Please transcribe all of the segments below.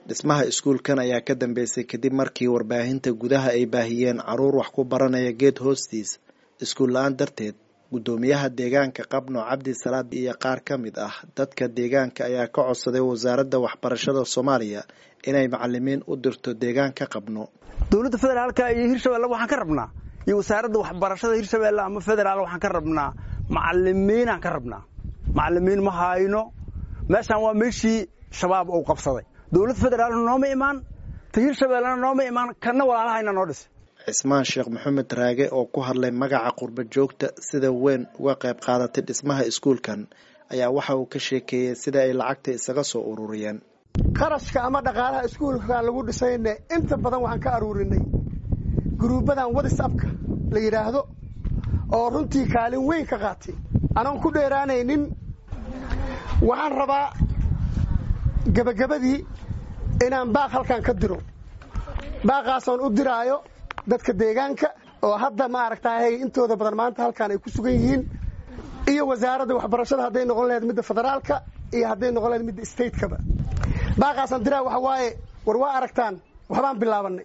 dhismaha iskuulkan ayaa ka dambeysay kadib markii warbaahinta gudaha ay baahiyeen caruur wax ku baranaya geed hoostiis iskuul la-aan darteed guddoomiyaha deegaanka qabno cabdi salaad iyo qaar ka mid ah dadka deegaanka ayaa ka codsaday wasaaradda waxbarashada soomaaliya inay macalimiin u dirto deegaanka qabno dowladda federaalka iyo hirshabelle waxaan ka rabnaa iyo wasaaradda waxbarashada hirshabelle ama federaal waxaan ka rabnaa macalimiinaan ka rabnaa macalimiin ma hayno meeshaan waa meeshii shabaab uu qabsaday dowladda federaalna nooma imaan ta hirshabellena nooma imaan kanna walaalahayna noo dhisay cismaan sheekh maxamed raage oo ku hadlay magaca qurba joogta sida weyn uga qayb qaadatay dhismaha iskuulkan ayaa waxa uu ka sheekeeyey sida ay lacagta isaga soo ururiyeen qarashka ama dhaqaalaha iskuulka lagu dhisayne inta badan waxaan ka aruurinay guruubadan whatsapka la yidhaahdo oo runtii kaalin weyn ka qaatay anoon ku dheeraanaynin waxaan rabaa gebagabadii inaan baaq halkan ka diro baaqaasoon u diraayo dadka deegaanka oo hadda ma aragtahay intooda badan maanta halkaan ay ku sugan yihiin iyo wasaaradda waxbarashada hadday noqon lahayd midda federaalka iyo hadday noqon lahayd midda statekaba baaqaasaan diraa waxa waaye war waa aragtaan waxbaan bilaabanay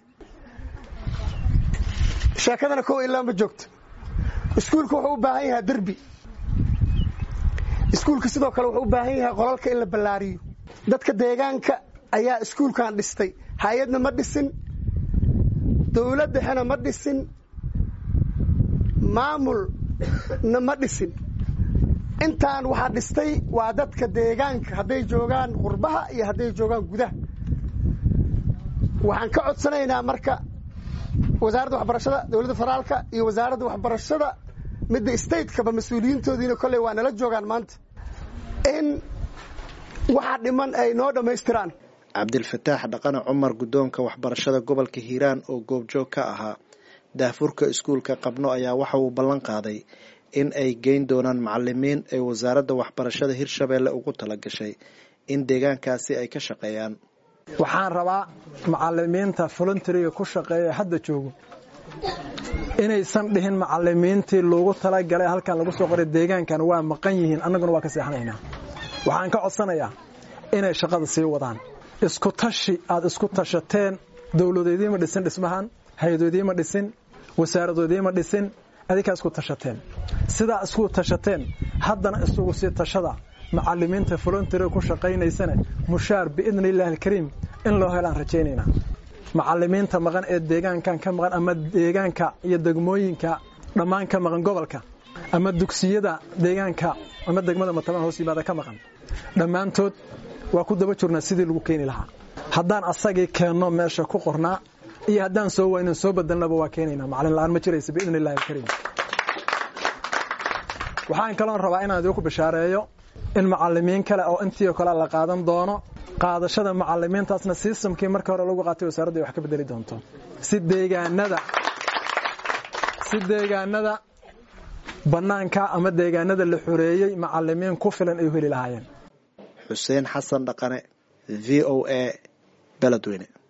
sheekadana kow ilaa ma joogto iskuulka wuxuu u baahan yahaa derbi iskuulka sidoo kale wuxuu u baahan yahay qolalka in la ballaariyo dadka deegaanka ayaa iskuulkan dhistay hay-adna ma dhisin dowlad dhexena ma dhisin maamulna ma dhisin intaan waxaa dhistay waa dadka deegaanka hadday joogaan qurbaha iyo hadday joogaan gudaha waxaan ka codsanaynaa marka wasaaradda waxbarashada dowladda federaalka iyo wasaaradda waxbarashada midda statekaba mas-uuliyiintoodiina kolley waa nala joogaan maanta in waxaa dhiman ay noo dhammaystiraan cabdilfataax dhaqane cumar guddoonka waxbarashada gobolka hiiraan oo goobjoog ka ahaa daafurka iskuulka qabno ayaa waxa uu ballan qaaday in ay geyn doonaan macalimiin ay wasaaradda waxbarashada hirshabeelle ugu tala gashay in deegaankaasi ay ka shaqeeyaan waxaan rabaa macalimiinta volunteriga ku shaqeeya hadda joogo inaysan dhihin macalimiintii loogu talagalay halkan lagu soo qoray deegaankan waa maqan yihiin annaguna waa ka seexanaynaa waxaan ka codsanayaa inay shaqada sii wadaan isku tashi aad isku tashateen dowladoodiima dhisin dhismahan hay-adoodiima dhisin wasaaradoodiima dhisin adinkaa isku tashateen sidaa isku tashateen haddana isugu sii tashada macalimiinta volunteriga ku shaqaynaysana mushaar biidni illaahi alkariim in loo helaan rajaynaynaa macalimiinta maqan ee deegaankan ka maqan ama deegaanka iyo degmooyinka dhammaan ka maqan gobolka ama dugsiyada deegaanka ama degmada mataban hoos yimaada ka maqan dhammaantood waa ku daba jirnaa sidii lagu keeni lahaa haddaan asagii keenno meesha ku qornaa iyo haddaan soo waynan soo bedelnaba waa keenaynaa macalin la'aan ma jiraysa biidni illahi alkariim waxaan kaloon rabaa inaan idinku bishaareeyo in macalimiin kale oo intii oo kale la qaadan doono qaadashada macalimiintaasna sistamkii markii hore lagu qaatay wasaaradda ay wax ka bedeli doonto si deegaanada si deegaanada bannaanka ama deegaanada la xoreeyey macalimiin ku filan ay u heli lahaayeen xuseen xasan dhaqane v o a beledweyne